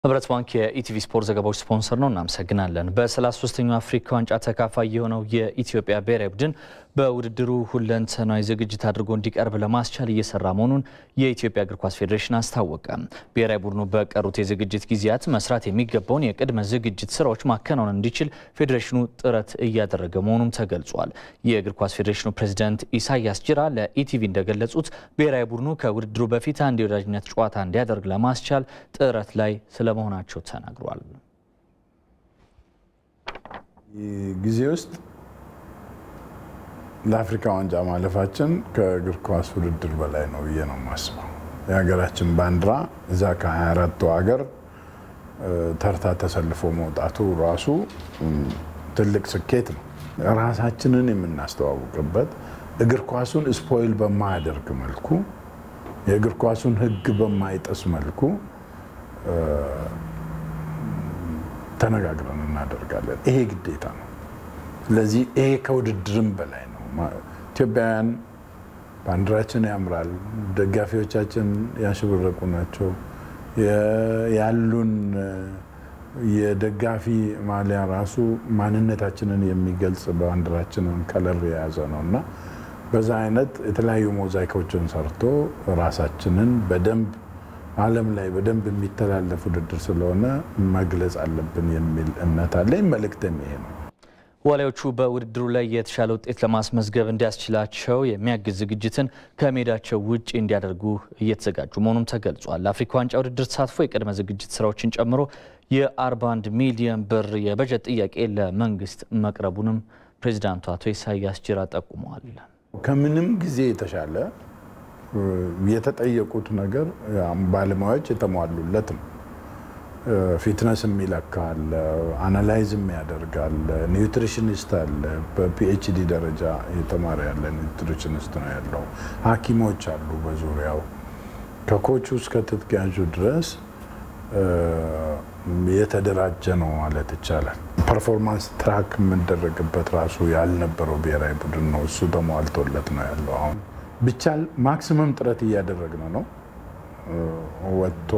ህብረት ባንክ የኢቲቪ ስፖርት ዘገባዎች ስፖንሰር ነው። እናመሰግናለን። በ33ኛው አፍሪካ ዋንጫ ተካፋይ የሆነው የኢትዮጵያ ብሔራዊ ቡድን በውድድሩ ሁለንተናዊ ዝግጅት አድርጎ እንዲቀርብ ለማስቻል እየሰራ መሆኑን የኢትዮጵያ እግር ኳስ ፌዴሬሽን አስታወቀ። ብሔራዊ ቡድኑ በቀሩት የዝግጅት ጊዜያት መስራት የሚገባውን የቅድመ ዝግጅት ስራዎች ማከናወን እንዲችል ፌዴሬሽኑ ጥረት እያደረገ መሆኑም ተገልጿል። የእግር ኳስ ፌዴሬሽኑ ፕሬዚዳንት ኢሳያስ ጅራ ለኢቲቪ እንደገለጹት ብሔራዊ ቡድኑ ከውድድሩ በፊት አንድ የወዳጅነት ጨዋታ እንዲያደርግ ለማስቻል ጥረት ላይ ስለመሆናቸው ተናግሯል። ጊዜ ውስጥ ለአፍሪካ ዋንጫ ማለፋችን ከእግር ኳስ ውድድር በላይ ነው ብዬ ነው የማስበው። የሀገራችን ባንዲራ እዛ ከ24ቱ ሀገር ተርታ ተሰልፎ መውጣቱ ራሱ ትልቅ ስኬት ነው። ራሳችንን የምናስተዋውቅበት እግር ኳሱን ስፖይል በማያደርግ መልኩ የእግር ኳሱን ሕግ በማይጥስ መልኩ ተነጋግረን እናደርጋለን። ይሄ ግዴታ ነው። ስለዚህ ይሄ ከውድድርም በላይ ነው። ኢትዮጵያውያን ባንዲራችን ያምራል፣ ደጋፊዎቻችን ያሸበረቁ ናቸው። ያሉን የደጋፊ ማሊያ ራሱ ማንነታችንን የሚገልጽ ባንዲራችንን ከለር የያዘ ነው እና በዛ አይነት የተለያዩ ሞዛይኮችን ሰርቶ ራሳችንን በደንብ ዓለም ላይ በደንብ የሚተላለፍ ውድድር ስለሆነ መግለጽ አለብን የሚል እምነት አለኝ። መልእክትም ይሄ ነው። ዋሊያዎቹ በውድድሩ ላይ የተሻለ ውጤት ለማስመዝገብ እንዲያስችላቸው የሚያግዝ ዝግጅትን ከሜዳቸው ውጭ እንዲያደርጉ እየተዘጋጁ መሆኑም ተገልጿል። ለአፍሪካ ዋንጫ ውድድር ተሳትፎ የቅድመ ዝግጅት ስራዎችን ጨምሮ የ41 ሚሊዮን ብር የበጀት ጥያቄ ለመንግስት መቅረቡንም ፕሬዚዳንቱ አቶ ኢሳያስ ጅራ ጠቁመዋል። ከምንም ጊዜ የተሻለ የተጠየቁት ነገር ባለሙያዎች የተሟሉለት ነው። ፊትነስ የሚለካ አለ፣ አናላይዝ የሚያደርግ አለ፣ ኒውትሪሽኒስት አለ። በፒኤችዲ ደረጃ የተማረ ያለ ኒውትሪሽኒስት ነው ያለው። ሐኪሞች አሉ በዙሪያው ከኮቹ እስከ ትጥቅ ያዡ ድረስ የተደራጀ ነው ማለት ይቻላል። ፐርፎርማንስ ትራክ የምንደረግበት ራሱ ያልነበረው ብሔራዊ ቡድን ነው። እሱ ተሟልቶለት ነው ያለው። አሁን ብቻ ማክሲመም ጥረት እያደረግን ነው ወጥቶ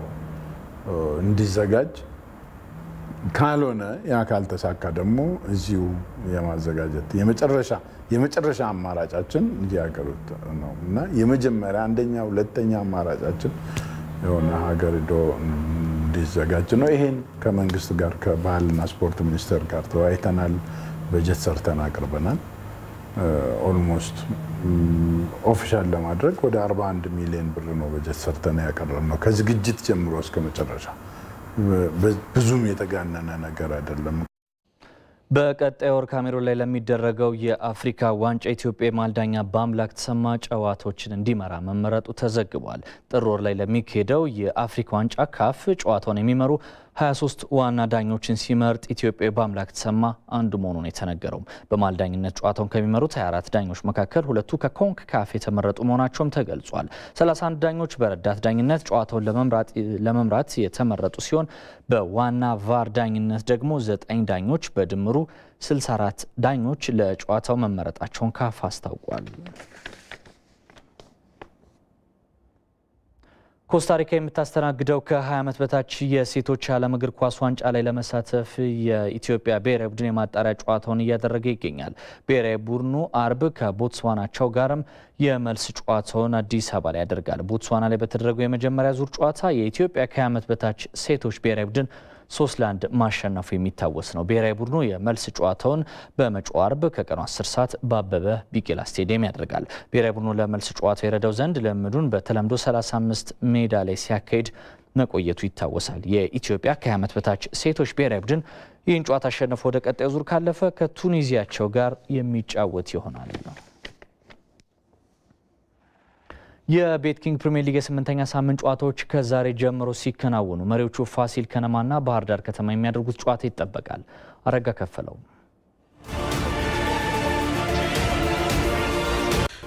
እንዲዘጋጅ ካልሆነ ያ ካልተሳካ ደግሞ እዚሁ የማዘጋጀት የመጨረሻ የመጨረሻ አማራጫችን እዚህ ሀገር ነው እና የመጀመሪያ አንደኛ ሁለተኛ አማራጫችን የሆነ ሀገር ሄዶ እንዲዘጋጅ ነው። ይሄን ከመንግስት ጋር ከባህልና ስፖርት ሚኒስቴር ጋር ተወያይተናል። በጀት ሰርተን አቅርበናል። ኦልሞስት ኦፊሻል ለማድረግ ወደ 41 ሚሊዮን ብር ነው በጀት ሰርተን ያቀረብነው ከዝግጅት ጀምሮ እስከ መጨረሻ። ብዙም የተጋነነ ነገር አይደለም። በቀጣይ ወር ካሜሮን ላይ ለሚደረገው የአፍሪካ ዋንጫ ኢትዮጵያ የማልዳኛ በአምላክ ተሰማ ጨዋታዎችን እንዲመራ መመረጡ ተዘግቧል። ጥር ወር ላይ ለሚካሄደው የአፍሪካ ዋንጫ ካፍ ጨዋታውን የሚመሩ 23 ዋና ዳኞችን ሲመርጥ ኢትዮጵያ በአምላክ ተሰማ አንዱ መሆኑን የተነገረው በማልዳኝነት ጨዋታውን ከሚመሩት 24 ዳኞች መካከል ሁለቱ ከኮንክ ካፍ የተመረጡ መሆናቸውም ተገልጿል። 31 ዳኞች በረዳት ዳኝነት ጨዋታውን ለመምራት የተመረጡ ሲሆን በዋና ቫር ዳኝነት ደግሞ 9 ዳኞች በድምሩ 64 ዳኞች ለጨዋታው መመረጣቸውን ካፍ አስታውቋል። ኮስታሪካ የምታስተናግደው ከ20 ዓመት በታች የሴቶች የዓለም እግር ኳስ ዋንጫ ላይ ለመሳተፍ የኢትዮጵያ ብሔራዊ ቡድን የማጣሪያ ጨዋታውን እያደረገ ይገኛል። ብሔራዊ ቡድኑ አርብ ከቦትስዋናቸው ጋርም የመልስ ጨዋታውን አዲስ አበባ ላይ ያደርጋል። ቦትስዋና ላይ በተደረገው የመጀመሪያ ዙር ጨዋታ የኢትዮጵያ ከ20 ዓመት በታች ሴቶች ብሔራዊ ቡድን ሶስት ለአንድ ማሸነፉ የሚታወስ ነው። ብሔራዊ ቡድኑ የመልስ ጨዋታውን በመጪው አርብ ከቀኑ 10 ሰዓት በአበበ ቢቂላ ስቴዲየም ያደርጋል። ብሔራዊ ቡድኑ ለመልስ ጨዋታው የረዳው ዘንድ ልምዱን በተለምዶ 35 ሜዳ ላይ ሲያካሂድ መቆየቱ ይታወሳል። የኢትዮጵያ ከ20 ዓመት በታች ሴቶች ብሔራዊ ቡድን ይህን ጨዋታ አሸንፎ ወደ ቀጣዩ ዙር ካለፈ ከቱኒዚያቸው ጋር የሚጫወት ይሆናል ነው። የቤት ኪንግ ፕሪሚየር ሊግ የስምንተኛ ሳምንት ጨዋታዎች ከዛሬ ጀምሮ ሲከናወኑ መሪዎቹ ፋሲል ከነማና ባህር ዳር ከተማ የሚያደርጉት ጨዋታ ይጠበቃል። አረጋ ከፈለው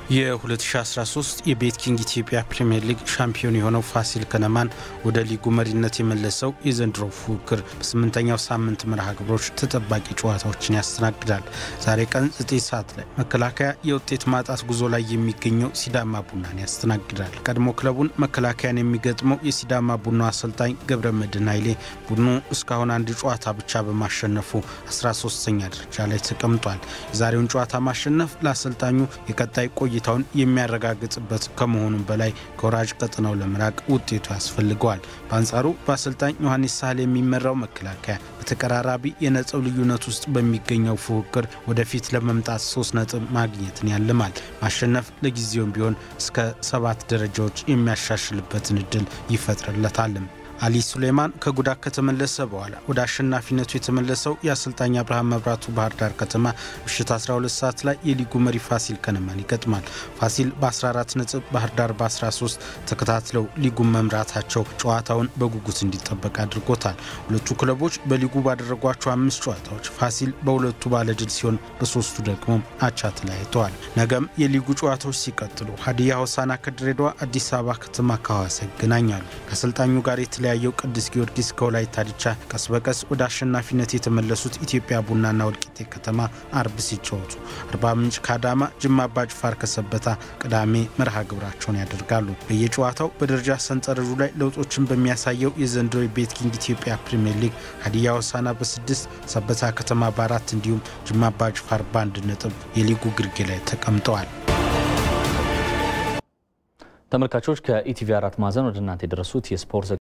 የ2013 የቤት ኪንግ ኢትዮጵያ ፕሪምየር ሊግ ሻምፒዮን የሆነው ፋሲል ከነማን ወደ ሊጉ መሪነት የመለሰው የዘንድሮ ፉክክር በስምንተኛው ሳምንት መርሃ ግብሮች ተጠባቂ ጨዋታዎችን ያስተናግዳል። ዛሬ ቀን 9 ሰዓት ላይ መከላከያ የውጤት ማጣት ጉዞ ላይ የሚገኘው ሲዳማ ቡናን ያስተናግዳል። ቀድሞ ክለቡን መከላከያን የሚገጥመው የሲዳማ ቡና አሰልጣኝ ገብረ መድህን ኃይሌ ቡድኑ እስካሁን አንድ ጨዋታ ብቻ በማሸነፉ 13ኛ ደረጃ ላይ ተቀምጧል። የዛሬውን ጨዋታ ማሸነፍ ለአሰልጣኙ የቀጣይ ቆይታውን የሚያረጋግጥበት ከመሆኑም በላይ ከወራጅ ቀጠናው ለመራቅ ውጤቱ ያስፈልገዋል። በአንጻሩ በአሰልጣኝ ዮሐንስ ሳህል የሚመራው መከላከያ በተቀራራቢ የነጥብ ልዩነት ውስጥ በሚገኘው ፉክክር ወደፊት ለመምጣት ሶስት ነጥብ ማግኘትን ያልማል። ማሸነፍ ለጊዜውም ቢሆን እስከ ሰባት ደረጃዎች የሚያሻሽልበትን እድል ይፈጥርለታልም። አሊ ሱሌማን ከጉዳት ከተመለሰ በኋላ ወደ አሸናፊነቱ የተመለሰው የአሰልጣኝ አብርሃም መብራቱ ባህር ዳር ከተማ ምሽት 12 ሰዓት ላይ የሊጉ መሪ ፋሲል ከነማን ይገጥማል። ፋሲል በ14 ነጥብ፣ ባህር ዳር በ13 ተከታትለው ሊጉን መምራታቸው ጨዋታውን በጉጉት እንዲጠበቅ አድርጎታል። ሁለቱ ክለቦች በሊጉ ባደረጓቸው አምስት ጨዋታዎች ፋሲል በሁለቱ ባለድል ሲሆን በሶስቱ ደግሞ አቻ ተለያይተዋል። ነገም የሊጉ ጨዋታዎች ሲቀጥሉ ሀዲያ ሆሳና ከድሬዳዋ፣ አዲስ አበባ ከተማ ከሐዋሳ ይገናኛሉ። ከአሰልጣኙ ጋር የተለያየው ቅዱስ ጊዮርጊስ ከወላይታ ዲቻ፣ ቀስ በቀስ ወደ አሸናፊነት የተመለሱት ኢትዮጵያ ቡናና ወልቂጤ ከተማ አርብ ሲጫወቱ፣ አርባ ምንጭ ከአዳማ፣ ጅማ አባጅፋር ከሰበታ ቅዳሜ መርሃ ግብራቸውን ያደርጋሉ። በየጨዋታው በደረጃ ሰንጠረዡ ላይ ለውጦችን በሚያሳየው የዘንድሮ የቤት ኪንግ ኢትዮጵያ ፕሪምየር ሊግ ሀዲያ ሆሳዕና በስድስት ሰበታ ከተማ በአራት እንዲሁም ጅማ አባጅፋር በአንድ ነጥብ የሊጉ ግርጌ ላይ ተቀምጠዋል። ተመልካቾች ከኢቲቪ አራት ማዕዘን ወደ እናንተ የደረሱት የስፖርት